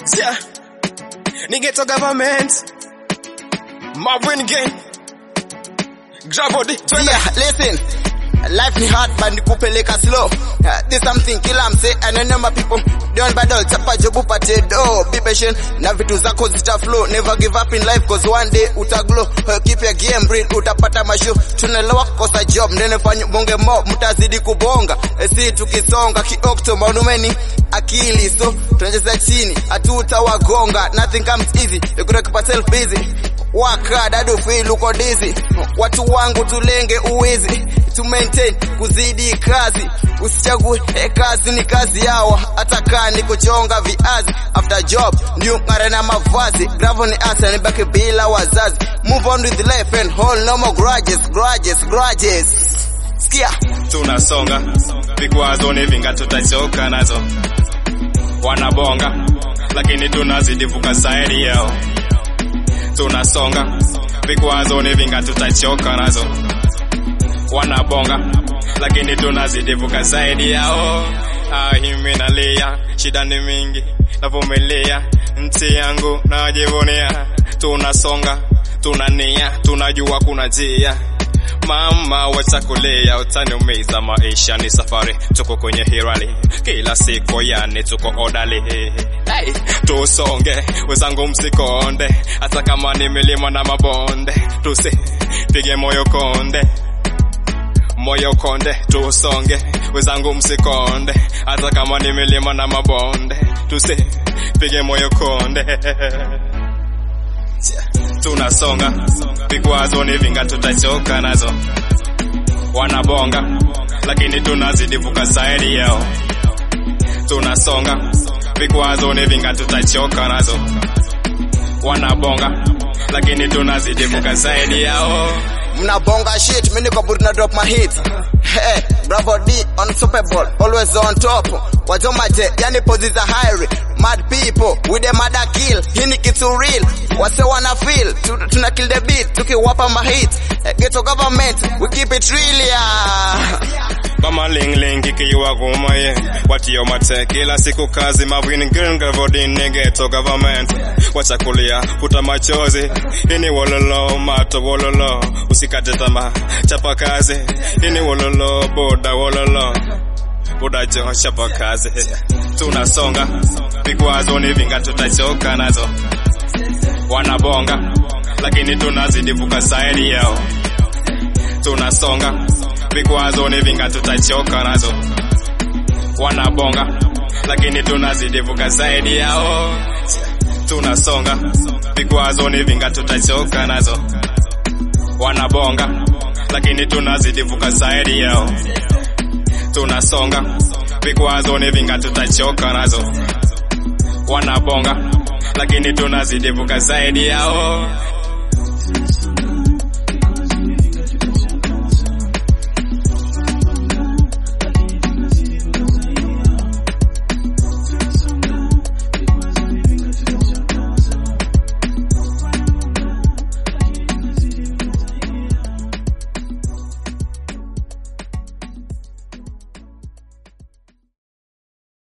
Yeah. Nigga to government. Marvin Gaye. Grab body. Yeah, listen. Life ni hard but nikupeleka slow. Uh, this something kila mse ananema people don't bado chapa job upate do. Be patient na vitu zako zita flow. Never give up in life cause one day utaglow. Uh, keep your game real utapata masho. Tunelewa kosa job nene fanya bonge mo mtazidi kubonga. E, si tukisonga kiokto maunumeni akili so tunacheza chini hatutawagonga. Nothing comes easy. You gotta keep yourself busy. Work hard, I do feel uko dizzy. Watu wangu tulenge uwizi to maintain kuzidi kazi, usichague eh, kazi ni kazi yao, hata kaa ni kuchonga viazi. After job ndio ngare na mavazi, gravel ni asa nibaki bila wazazi. Move on with life and hold no more grudges, grudges, grudges. Sikia tunasonga vikwazo ni vinga tutachoka nazo wanabonga lakini tunazidi vuka zaidi yao tunasonga vikwazo ni vinga tutachoka nazo wanabonga lakini tunazidi vuka zaidi yao ah, himi nalia shida ni mingi navumilia nchi yangu najivunia tunasonga tunania tunajua kuna njia Mama wacha kulia, utaniumiza. Maisha ni safari, tuko kwenye hirali kila siku, yani tuko odali. Hey, tusonge wenzangu, msikonde, hata kama ni milima na mabonde, tusipige moyo konde moyo konde, tusonge wenzangu, msikonde, hata kama ni milima na mabonde, tusipige moyo konde tunasonga vikwazo ni vinga tutachoka nazo wanabonga lakini tunazidi vuka zaidi yao tunasonga vikwazo ni vinga tutachoka nazo wanabonga lakini tunazidi vuka zaidi yao mnabonga shit, mimi niko buri na drop my hits. Hey, Bravo D unstoppable, always on top. Wajomaje, yani pozi za high mad people with the mother kill. Hii ni kitu real, wase wana feel. Tu- Tuna kill the beat, tukiwapa ma hits. Eh, Ghetto government, we keep it real yeah. kama lingling ikiwa kumaye watio mate kila siku kazi mavin grngavodin geto government wachakulia futa machozi ini wololo mato wololo usikate tamaa chapa kazi ini wololo boda wololo boda jo chapa kazi tunasonga vikwazo ni vinga tutachoka nazo wanabonga lakini tunazidi vuka zaidi yao tunasonga vikwazo ni vinga tutachoka nazo wanabonga lakini tunazidi vuka zaidi yao tunasonga vikwazo ni vinga tutachoka nazo wanabonga lakini tunazidi vuka zaidi yao tunasonga vikwazo ni vinga tutachoka nazo wanabonga lakini tunazidi vuka zaidi yao